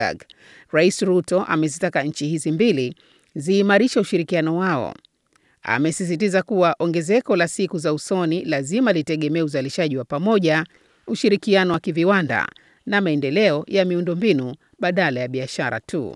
Rais Ruto amezitaka nchi hizi mbili ziimarishe ushirikiano wao. Amesisitiza kuwa ongezeko la siku za usoni lazima litegemee uzalishaji wa pamoja, ushirikiano wa kiviwanda na maendeleo ya miundombinu badala ya biashara tu.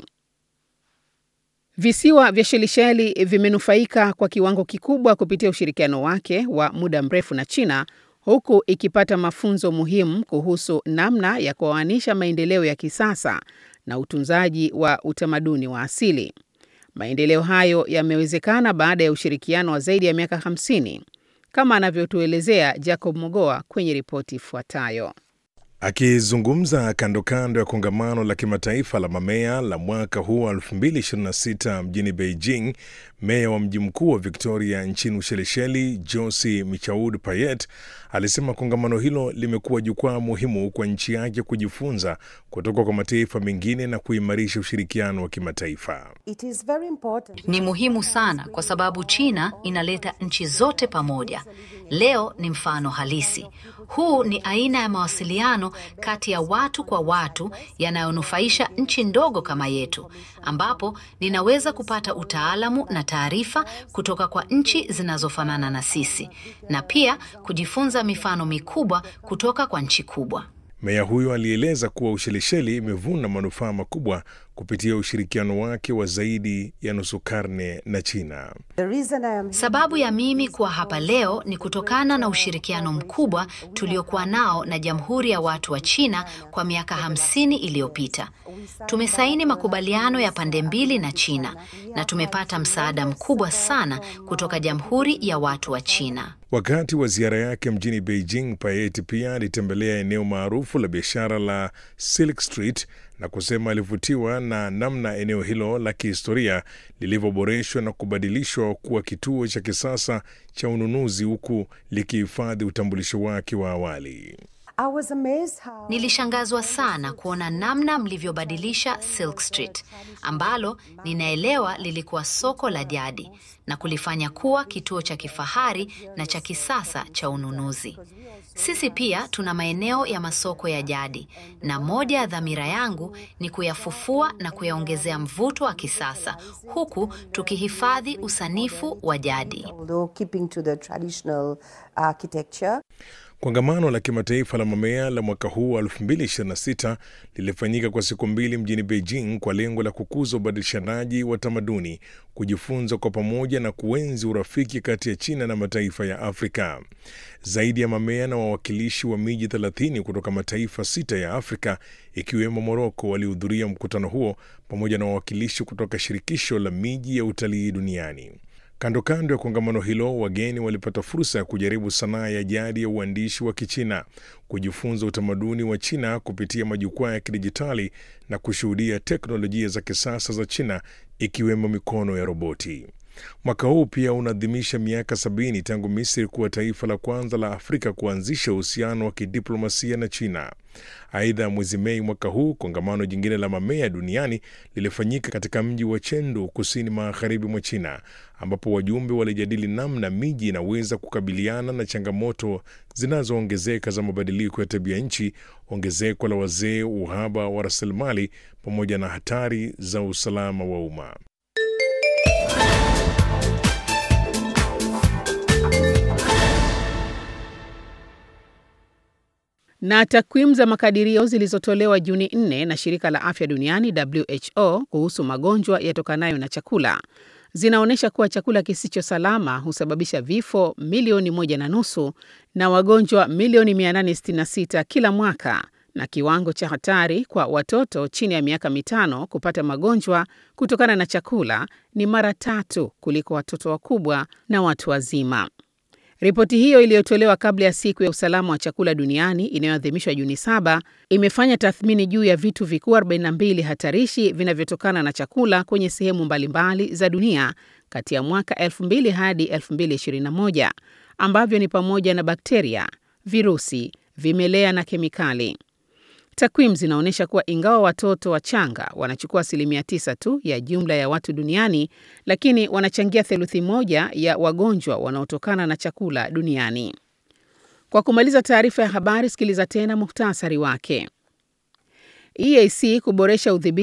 Visiwa vya Shelisheli vimenufaika kwa kiwango kikubwa kupitia ushirikiano wake wa muda mrefu na China huku ikipata mafunzo muhimu kuhusu namna ya kuoanisha maendeleo ya kisasa na utunzaji wa utamaduni wa asili. Maendeleo hayo yamewezekana baada ya ushirikiano wa zaidi ya miaka 50 kama anavyotuelezea Jacob Mogoa kwenye ripoti ifuatayo. Akizungumza kando kando ya kongamano la kimataifa la mamea la mwaka huu wa 2026 mjini Beijing, meya wa mji mkuu wa Victoria nchini Ushelisheli, Josi Michaud Payet, alisema kongamano hilo limekuwa jukwaa muhimu kwa nchi yake kujifunza kutoka kwa mataifa mengine na kuimarisha ushirikiano wa kimataifa. Ni muhimu sana kwa sababu China inaleta nchi zote pamoja. Leo ni mfano halisi. Huu ni aina ya mawasiliano kati ya watu kwa watu yanayonufaisha nchi ndogo kama yetu, ambapo ninaweza kupata utaalamu na taarifa kutoka kwa nchi zinazofanana na sisi na pia kujifunza mifano mikubwa kutoka kwa nchi kubwa. Meya huyo alieleza kuwa Ushelisheli imevuna manufaa makubwa kupitia ushirikiano wake wa zaidi ya nusu karne na China. Sababu ya mimi kuwa hapa leo ni kutokana na ushirikiano mkubwa tuliokuwa nao na Jamhuri ya Watu wa China kwa miaka hamsini iliyopita. Tumesaini makubaliano ya pande mbili na China na tumepata msaada mkubwa sana kutoka Jamhuri ya Watu wa China. Wakati wa ziara yake mjini Beijing, Payet pia alitembelea eneo maarufu la biashara la Silk Street na kusema alivutiwa na namna eneo hilo la kihistoria lilivyoboreshwa na kubadilishwa kuwa kituo cha kisasa cha ununuzi huku likihifadhi utambulisho wake wa awali. How... Nilishangazwa sana kuona namna mlivyobadilisha Silk Street ambalo ninaelewa lilikuwa soko la jadi na kulifanya kuwa kituo cha kifahari na cha kisasa cha ununuzi. Sisi pia tuna maeneo ya masoko ya jadi na moja ya dhamira yangu ni kuyafufua na kuyaongezea mvuto wa kisasa huku tukihifadhi usanifu wa jadi. Kongamano la kimataifa la mamea la mwaka huu wa 2026 lilifanyika kwa siku mbili mjini Beijing kwa lengo la kukuza ubadilishanaji wa tamaduni, kujifunza kwa pamoja na kuenzi urafiki kati ya China na mataifa ya Afrika. Zaidi ya mamea na wawakilishi wa miji 30 kutoka mataifa sita ya Afrika ikiwemo Moroko walihudhuria mkutano huo pamoja na wawakilishi kutoka shirikisho la miji ya utalii duniani. Kando kando ya kongamano hilo, wageni walipata fursa ya kujaribu sanaa ya jadi ya uandishi wa Kichina, kujifunza utamaduni wa China kupitia majukwaa ya kidijitali na kushuhudia teknolojia za kisasa za China ikiwemo mikono ya roboti. Mwaka huu pia unaadhimisha miaka sabini tangu Misri kuwa taifa la kwanza la Afrika kuanzisha uhusiano wa kidiplomasia na China. Aidha, mwezi Mei mwaka huu kongamano jingine la mamea duniani lilifanyika katika mji wa Chengdu, kusini magharibi mwa China, ambapo wajumbe walijadili namna miji inaweza kukabiliana na changamoto zinazoongezeka za mabadiliko ya tabia nchi, ongezeko la wazee, uhaba wa rasilimali, pamoja na hatari za usalama wa umma. Na takwimu za makadirio zilizotolewa Juni 4 na shirika la afya duniani WHO kuhusu magonjwa yatokanayo na chakula zinaonyesha kuwa chakula kisicho salama husababisha vifo milioni moja na nusu na wagonjwa milioni 866 kila mwaka, na kiwango cha hatari kwa watoto chini ya miaka mitano kupata magonjwa kutokana na chakula ni mara tatu kuliko watoto wakubwa na watu wazima. Ripoti hiyo iliyotolewa kabla ya siku ya usalama wa chakula duniani inayoadhimishwa Juni saba imefanya tathmini juu ya vitu vikuu 42 hatarishi vinavyotokana na chakula kwenye sehemu mbalimbali za dunia kati ya mwaka 2000 hadi 2021 ambavyo ni pamoja na bakteria, virusi, vimelea na kemikali. Takwimu zinaonyesha kuwa ingawa watoto wachanga wanachukua asilimia tisa tu ya jumla ya watu duniani, lakini wanachangia theluthi moja ya wagonjwa wanaotokana na chakula duniani. Kwa kumaliza taarifa ya habari, sikiliza tena muhtasari wake. EAC kuboresha udhibiti